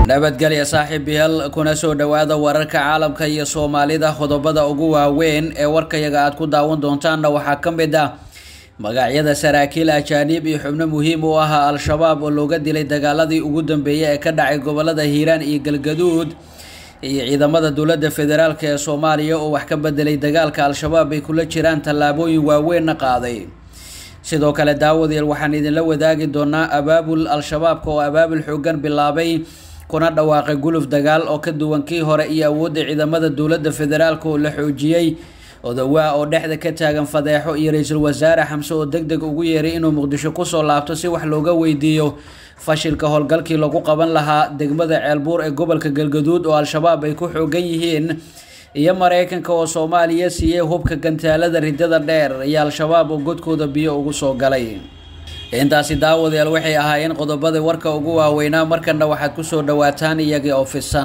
nabadgelya saaxiibayaal kuna soo dhowaada wararka caalamka iyo soomaalida qodobada ugu waaweyn ee warkayaga aad ku daawan doontaanna waxaa ka mid ah magacyada saraakiil ajaaniib iyo xubno muhiim u ahaa al-shabaab oo looga dilay dagaaladii ugu dambeeyay ee ka dhacay gobolada hiiraan iyo galgaduud iyo ciidamada dowladda federaalk ee soomaaliya oo wax ka bedelay dagaalka al-shabaab ay kula jiraan tallaabooyin waaweynna qaaday sidoo kale daawadayaal waxaan idinla wadaagi doonaa abaabul al-shabaabka oo abaabul xoogan bilaabay kuna dhawaaqay guluf dagaal oo ka duwan kii hore iyo awoodda ciidamada dowladda federaalk oo la xoojiyey odawaa oo dhexda ka taagan fadeexo iyo ra-iisul wasaare xamse oo deg deg ugu yeeray inuu muqdisho kusoo laabto si wax looga weydiiyo fashilka howlgalkii lagu qaban lahaa degmada ceelbuur ee gobolka galgaduud oo al-shabaab ay ku xoogan yihiin iyo mareykanka oo soomaaliya siiyey hubka gantaalada ridada dheer iyo al-shabaab oo godkooda biyo ugu soo galay intaasi daawadayaal waxay ahaayeen qodobada warka ugu waaweynaa markana waxaad kusoo dhawaataan iyagii oo fisan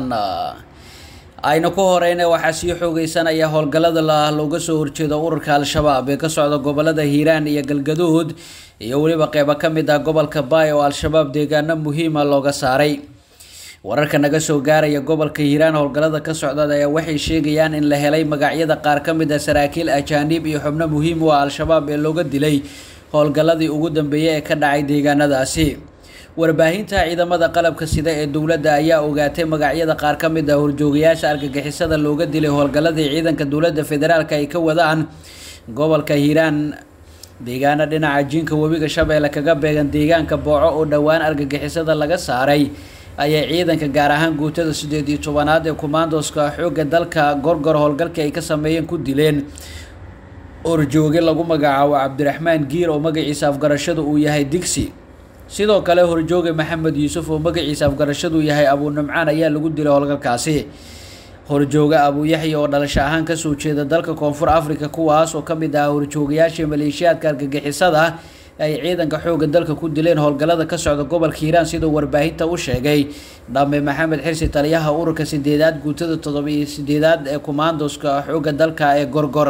aynu ku horeyna waxaa sii xoogeysanaya howlgallada la looga soo horjeedo ururka al-shabaab ee ka socda gobolada hiiraan iyo galgaduud iyo weliba qeybo ka mid ah gobolka baay oo al-shabaab deegaano muhiima looga saaray wararka naga soo gaaraya gobolka hiiraan howlgallada ka socda ayaa waxay sheegayaan in la helay magacyada qaar ka mid ah saraakiil ajaaniib iyo xubno muhiim u ah al-shabaab ee looga dilay howlgalladii ugu dambeeyay ee ka dhacay deegaanadaasi warbaahinta ciidamada qalabka sida ee dowladda ayaa ogaatay magacyada qaar ka mid ah horjoogayaasha argagixisada looga dilay howlgalladii ciidanka dowladda federaalk ay ka wadaan gobolka hiiraan deegaano dhinaca jiinka webiga shabeelle kaga beegan deegaanka booco oo dhowaan argagixisada laga saaray ayay ciidanka gaar ahaan guutada siddeed iyo tobanaad ee kumaandoska xoogga dalka gorgor howlgalkii ay ka sameeyeen ku dileen horjooge lagu magacaabo cabdiraxmaan giir oo magaciisa afgarashadu uu yahay digsi sidoo kale horjooge maxamed yuusuf oo magaciisa afgarashadu yahay abuu nimcaan ayaa lagu dilay howlgalkaasi horjooge abuu yaxya oo dhalasho ahaan kasoo jeeda dalka koonfur africa kuwaas oo kamid ah horjoogayaashii maleeshiyaadka argagixisada ay ciidanka xooga dalka ku dileen howlgallada ka socda gobolka hiiraan siduu warbaahinta u sheegay dhame maxamed xirsi taliyaha ururka sideedaad guutada toddoba iyo sideedaad ee kumaandoska xooga dalka ee gorgor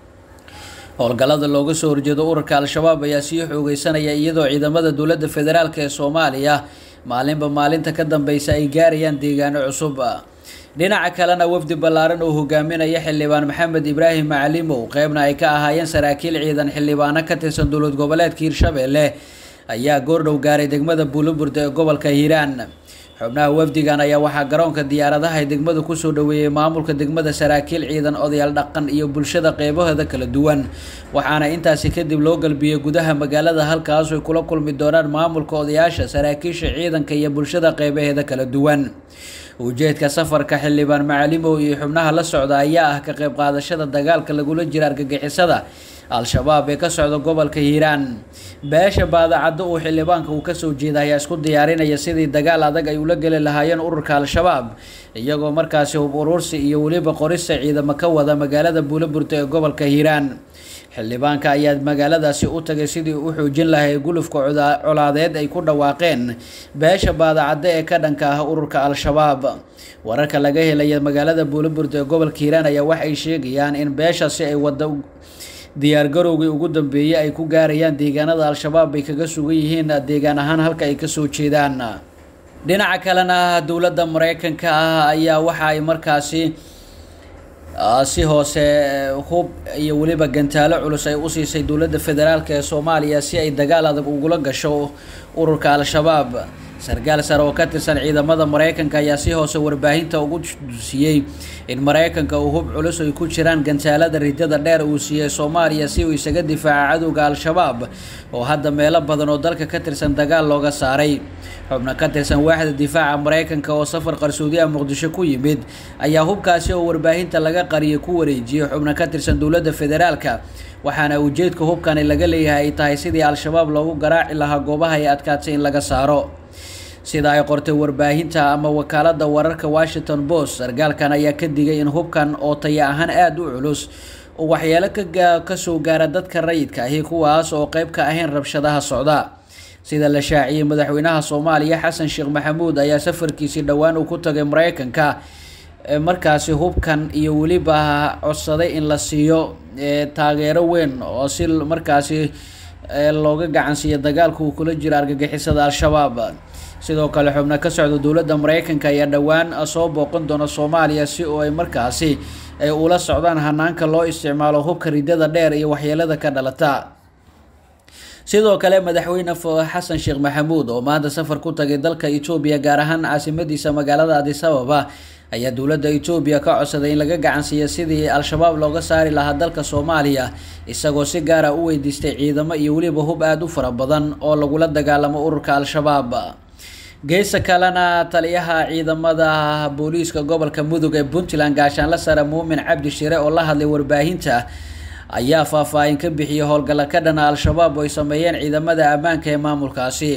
howlgallada looga soo horjeedo ururka al-shabaab ayaa sii xoogeysanaya iyadoo ciidamada dowladda federaalk ee soomaaliya maalinba maalinta ka dambeysa ay gaarayaan deegaano cusub dhinaca kalena wafdi ballaaran oo hogaaminaya xildhibaan maxamed ibraahim macalimow qeybna ay ka ahaayeen saraakiil ciidan xildhibaano ka tirsan dowlad goboleedka hiirshabeelle ayaa goordhow gaaray degmada buuloburda ee gobolka hiiraan xubnaha wafdigan ayaa waxaa garoonka diyaaradaha ee degmada kusoo dhaweeyey maamulka degmada saraakiil ciidan odayaal dhaqan iyo bulshada qeybaheeda kala duwan waxaana intaasi kadib loo galbiyey gudaha magaalada halkaas ay kula kulmi doonaan maamulka odayaasha saraakiisha ciidanka iyo bulshada qeybaheeda kala duwan ujeedka safarka xildhibaan macalimow iyo xubnaha la socda ayaa ah ka qeyb qaadashada dagaalka lagula jira argagixisada al-shabaab ee ka socda gobolka hiiraan beesha baadacaddo uu xildhibaanka uu kasoo jeeda ayaa isku diyaarinaya sidii dagaal adag ay ula geli lahaayeen ururka al-shabaab iyagoo markaasi hub uruursi iyo weliba qorista ciidamo ka wada magaalada buuloburta ee gobolka hiiraan xildhibaanka ayaa magaaladaasi u tagay sidii u xoojin lahay gulufka colaadeed ay ku dhawaaqeen beesha baadacaddo ee ka dhanka ah ururka al-shabaab wararka laga helaya magaalada buuloburda ee gobolka hiiraan ayaa waxay sheegayaan in beeshaasi ay wada diyaargarowgii ugu dambeeyey ay ku gaarayaan deegaanada al-shabaab ay kaga sugan yihiin deegaan ahaan halka ay kasoo jeedaan dhinaca kalena dowladda mareykanka ah ayaa waxa ay markaasi si hoose hub iyo weliba gantaalo culus ay usiisay dowladda federaalk ee soomaaliya si ay dagaal adag ugula gasho ururka al-shabaab sarkaal sare oo ka tirsan ciidamada mareykanka ayaa si hoose warbaahinta ugu siiyey in mareykanka uu hub culus ay ku jiraan gantaalada ridada dheer uu siiyey soomaaliya si uu isaga difaaca cadowga al-shabaab oo hadda meelo badan oo dalka ka tirsan dagaal looga saaray xubno ka tirsan waaxda difaaca mareykanka oo safar qarsoodiyaha muqdisho ku yimid ayaa hubkaasi oo warbaahinta laga qariyay ku wareejiyey xubno ka tirsan dowladda federaalka waxaana ujeedka hubkani laga leeyahay ay tahay sidii al-shabaab loogu garaaci lahaa goobaha ay adkaatay in laga saaro sida ay qortay warbaahinta ama wakaalada wararka washington post sarkaalkan ayaa ka digay in hubkan oo taya ahaan aada u culus oo waxyeelo kasoo gaara dadka rayidka ahi kuwaas oo qeyb ka ahayn rabshadaha socda sida la shaaciyey madaxweynaha soomaaliya xasan sheekh maxamuud ayaa safarkiisii dhowaan uu ku tagay mareykanka markaasi hubkan iyo weliba codsaday in la siiyo taageero weyn oo si markaasi looga gacansiiyo dagaalka uu kula jiro argagixisada al-shabaab sidoo kale xubno ka socda dowladda mareykanka ayaa dhowaan soo booqan doona soomaaliya si oo ay markaasi ay ula socdaan hanaanka loo isticmaalo hubka ridada dheer iyo waxyeelada ka dhalata sidoo kale madaxweyne xasan sheekh maxamuud oo maanta safar ku tagay dalka etoobiya gaar ahaan caasimadiisa magaalada adis ababa ayaa dowladda etoobiya ka codsaday in laga gacansiiya sidii al-shabaab looga saari lahaa dalka soomaaliya isagoo si gaara u weydiistay ciidamo iyo weliba hub aada u fara badan oo lagula dagaalamo ururka al-shabaab geesa kalena taliyaha ciidamada booliiska gobolka mudug ee puntland gaashaanla sare muumin cabdi shire oo la hadlay warbaahinta ayaa faahfaahin ka bixiyay howlgalla ka dhana al-shabaab oo ay sameeyeen ciidamada ammaanka ee maamulkaasi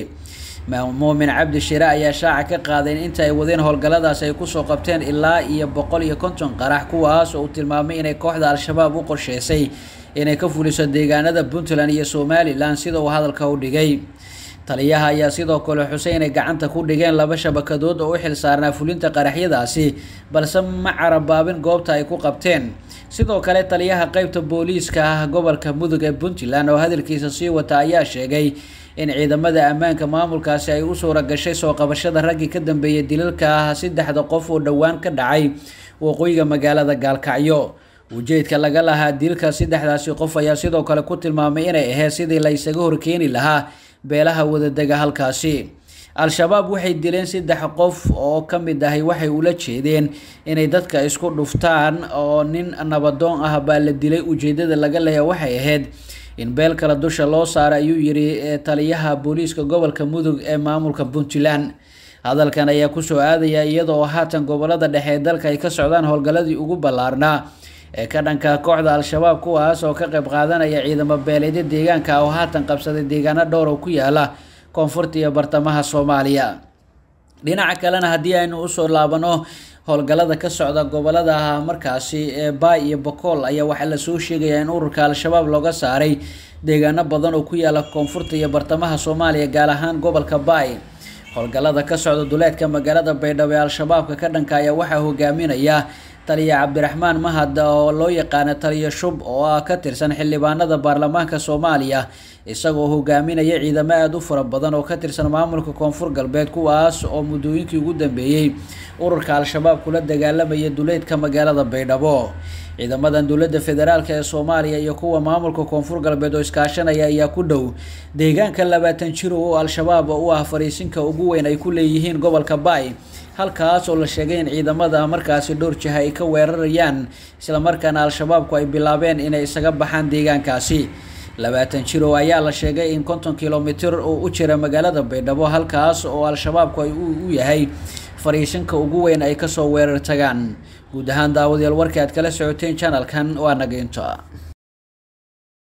muumin cabdi shire ayaa shaaca ka qaaday in inta ay wadeen howlgalladaas ay kusoo qabteen ilaa iyo boqol iyo konton qarax kuwaas oo uu tilmaamay inay kooxda al-shabaab u qorsheysay inay ka fuliso deegaanada puntland iyo somalilan sida uu hadalka u dhigay taliyaha ayaa sidoo kale xusay inay gacanta ku dhigeen laba shabakadood oo u xil saarnaa fulinta qaraxyadaasi balse ma carabaabin goobta ay ku qabteen sidoo kale taliyaha qeybta booliiska ah gobolka mudug ee puntland oo hadalkiisa sii wata ayaa sheegay in ciidamada ammaanka maamulkaasi ay u suura gashay soo qabashada raggii ka dambeeyay dilalka ah saddexda qof oo dhowaan ka dhacay waqooyiga magaalada gaalkacyo ujeedka laga lahaa dilka saddexdaasi qof ayaa sidoo kale ku tilmaamay inay ahayd sidii la ysaga horkeeni lahaa beelaha wadadega halkaasi al-shabaab waxay dileen saddex qof oo ka mid ahay waxay ula jeedeen inay dadka isku dhuftaan oo nin nabadoon ah baa la dilay ujeedada laga leeya waxay ahayd in beel kale dusha loo saaro ayuu yiri taliyaha booliiska gobolka mudug ee maamulka puntland hadalkan ayaa kusoo aadaya iyadoo haatan gobolada dhexe ee dalka ay ka socdaan howlgalladii ugu ballaarnaa ee ka dhanka kooxda al-shabaab kuwaas oo ka qayb qaadanaya ciidamo beeleedyo deegaanka oo haatan qabsaday deegaano dhowr oo ku yaala koonfurta iyo bartamaha soomaaliya dhinaca kalena haddii aynu usoo laabano howlgallada ka socda gobolada markaasi ee baay iyo bokool ayaa waxaa lasoo sheegayaa in ururka al-shabaab looga saaray deegaano badan oo ku yaala koonfurta iyo bartamaha soomaaliya gaar ahaan gobolka baay howlgallada ka socda duleedka magaalada baydhabo ee al-shabaabka ka dhanka ayaa waxaa hogaaminaya taliya cabdiraxmaan mahad oo loo yaqaano taliya shub oo ah ka tirsan xildhibaanada baarlamaanka soomaaliya isagoo hogaaminaya ciidamo aada u fara badan oo ka tirsan maamulka koonfur galbeed kuwaas oo muddooyinkii ugu dambeeyey ururka al-shabaab kula dagaalamaya duleedka magaalada baydhabo ciidamadan dowladda federaalk ee soomaaliya iyo kuwa maamulka koonfur galbeed oo iskaashanaya ayaa ku dhow deegaanka labaatan jiro oo al-shabaab u ah fariisinka ugu weyn ay ku leeyihiin gobolka baay halkaas oo la sheegay in ciidamada markaasi dhowr jiha ay ka weerarayaan islamarkaana al-shabaabku ay bilaabeen inay isaga baxaan deegaankaasi labaatan jiro ayaa la sheegay in konton kilomitir oo u jira magaalada baydhabo halkaas oo al-shabaabku ay u yahay fariishinka ugu weyn ay kasoo weerar tagaan guud ahaan daawadayaal warkii aad kala socoteen janalkan waa nageynta